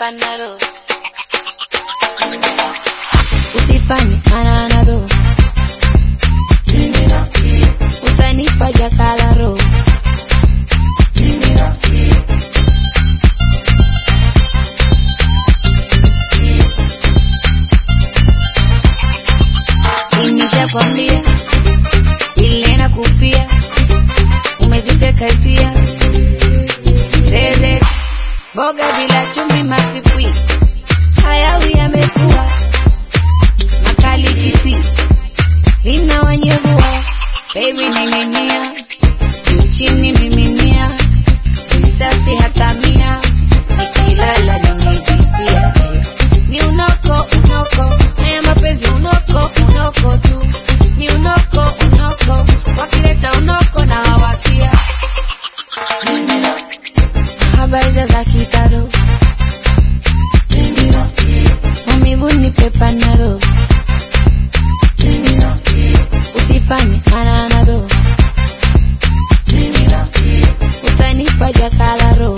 panado usifanye ananado utanipa jakalaro sinishakwambia ile na kufia umeziteka hisia zeze boga bila chumvi matipwi hayawi yamekuwa makali kiti vina wanyevua baby ning'inia juu chini miminia risasi hata mia nikilala nimejipia ni unoko unoko haya mapenzi unoko unoko tu ni unoko unoko wakileta unoko na wawakia habari za kisaro maumivu ni pepanaro usifanye ananado utanipa jakalaro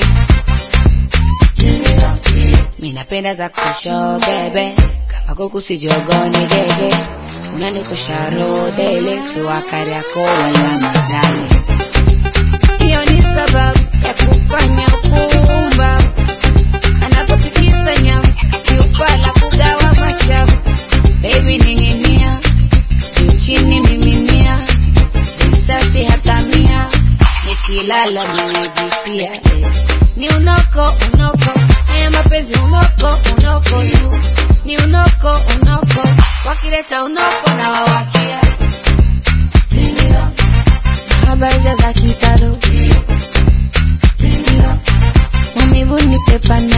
minapenda za kusho bebe kama kuku sijogoni gege unanikusharo dele siwakari yako wala madale hiyo ni sababu ya kufanya kuumba anapotikisa nyamu kiufala kugawa mashavu baby ning'inia juu chini miminia risasi hata mia nikilala nimejipia eh. ni unoko unoko haya mapenzi unoko unoko tu ni unoko unoko wakileta unoko na wawakia habari za kisado maumivu ni pepani